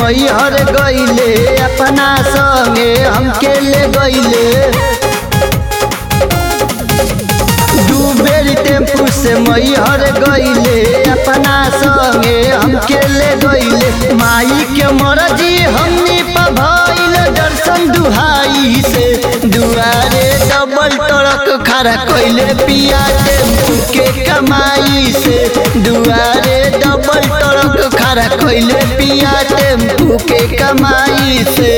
मैहर गईले अपना संगे हमके ले गईले दू बेर टेम्पू से मैहर गईले अपना संगे हमके ले गईले माई के मरजी हमनी पर भइल दर्शन दुहाई से दुआरे डबल ट्रक खड़ा कइले पिया टेम्पू के कमाई से दुआरे डबल ट्रक खड़ा कइले पिया टेम्पू के कमाई से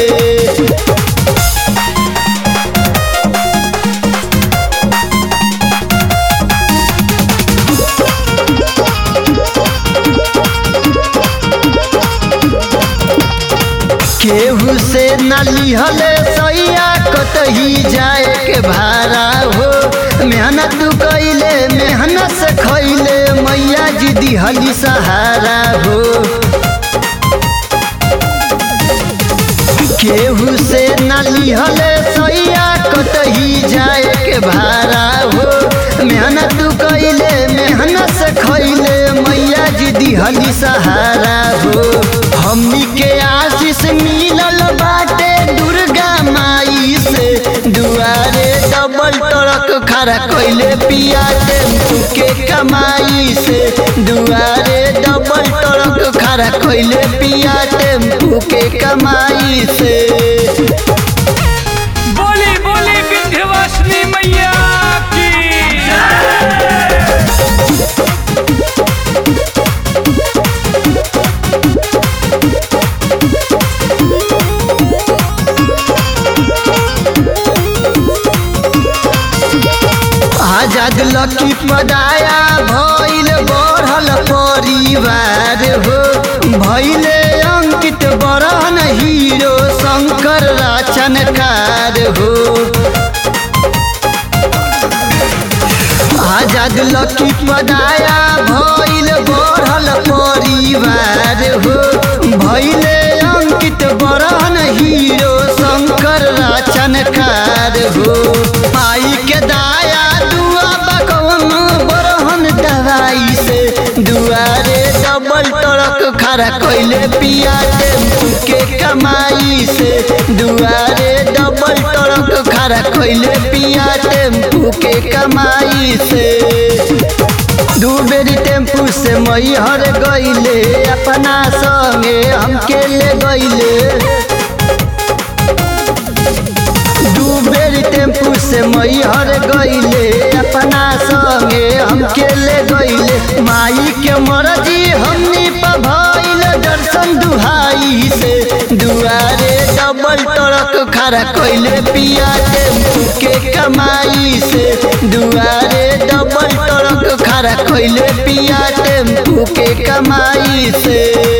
केहू से न लिहले सैया कतही जाए के भाड़ा हो मेहनत कैले मेहनत से खैले मैया जी दिहली सहारा हो केहू से न लिहले सैया कतही जाए के भाड़ा हो मेहनत कैले मेहनत से खैले मैया जी दिहली सहारा हो हमनी के आशीष मिलल बाटे दुर्गा माई से दुआरे डबल ट्रक खड़ा कैले पिया टेम्पू के कमाई से दुआरे डबल ट्रक खड़ा कैले पिया टेम्पू के कमाई से बोली बोली विंध्यवासिनी मैया की आजाद लकी पदाया भइल बढ़ल परिवार हो भइले अंकित बरहन हीरो शंकर राचनकार हो आजाद लकी पदाया भइल बढ़ल परिवार हो भइले अंकित बरहन हीरो शंकर राचनकार हो माई के दाया दुआ बकवन बरहन दवाई से दुआरे डबल ट्रक खड़ा कैले पिया टेम्पू के कमाई से दुआरे डबल ट्रक खड़ा कैले पिया टेम्पू के कमाई से दू बेरी टेम्पू से मैहर गईले अपना संगे हमके ले गईले दू बेरी टेम्पू से मैहर गईले अपना संगे हमके ले गईले माई के मरजी हमनी पर भइल दर्शन दुहाई से दुआरे डबल ट्रक खड़ा कैले पिया टेम्पू के कमाई से दुआरे डबल ट्रक खड़ा कैले पिया टेम्पू के कमाई से